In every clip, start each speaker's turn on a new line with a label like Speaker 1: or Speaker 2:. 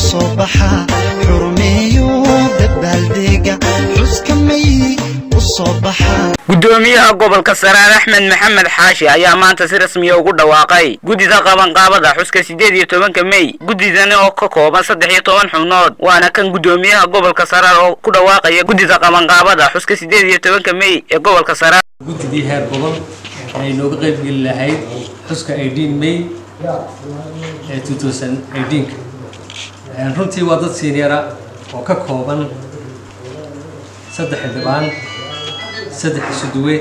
Speaker 1: soo baxa xurmeeyo dabaaldega xuska may u soo baxa
Speaker 2: gudoomiyaha gobolka saraar axmed maxamed xaashi ayaa maanta si rasmiya ugu dhawaaqay guddida qabanqaabada xuska siddeed iyo tobanka mey guddidani oo ka kooban saddex iyo toban xubnood waana kan gudoomiyaha gobolka saraar oo ku dhawaaqaya guddida qabanqaabada xuska siddeed iyo tobanka mey ee gobolka saraar
Speaker 3: guddidii heer gobol ay nooga qaybgeli lahayd xuska eighteen may ee two thousand eighteenka runtii waa dad siinyara oo ka kooban saddex xildhibaan saddex isuduwe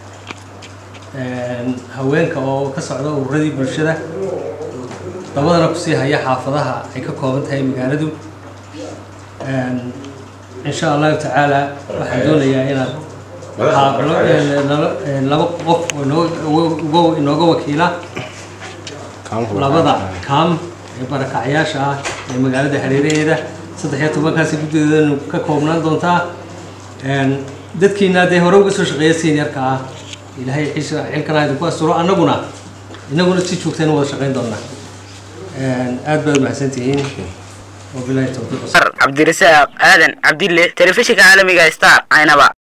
Speaker 3: haweenka oo ka socda ururadii bulshada dabadana kusii haya xaafadaha ay ka kooban tahay magaaladu insha allahu tacaala waxaan doonayaa inaad qaablo laba qof oo inooga wakiila labada kaam ee barakacyaasha ah ee magaalada hareeraheeda saddex iyo tobankaasi guddideedanu ka koobnaan doontaa dadkiina dee hore uga soo shaqeeya seniorka ah ilaahay xilkana idinku asturo annaguna inaguna si joogtayna wada shaqayn doonaa aad baad mahadsantihiin wabilahi tawfiiq
Speaker 2: cabdirasaaq aadan cabdille telefishinka caalamiga star caynaba